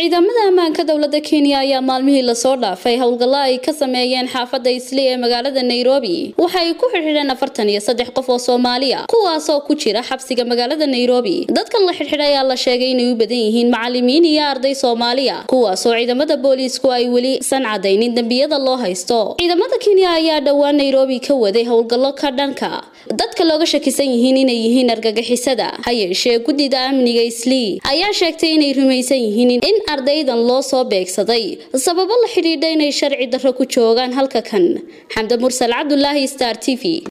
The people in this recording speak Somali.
ciidamada ammaanka dowlada kenya ayaa maalmihii lasoo dhaafay howlgallo ay ka sameeyeen xaafada isli ee magaalada nairobi waxay ku xidhxidheen afartan iyo saddex qof oo soomaaliya kuwaasoo ku jira xabsiga magaalada nairobi dadkan la xidhxidhay ayaa la sheegay inay u badan yihiin macalimiin iyo arday soomaaliya kuwaasoo ciidamada booliisku ay weli san cadaynin dembiyada loo haysto ciidamada kenya ayaa dhowaan nairobi ka waday howlgallo ka dhanka dadka looga shakisan yihiin inay yihiin argagixisada ha yeeshee guddida amniga islii ayaa sheegtay inay rumaysan yihiin in ardaydan loo soo beegsaday sababo la xidhiidha inay sharci darro ku joogaan halka kan xamde mursal cabdulaahi star t v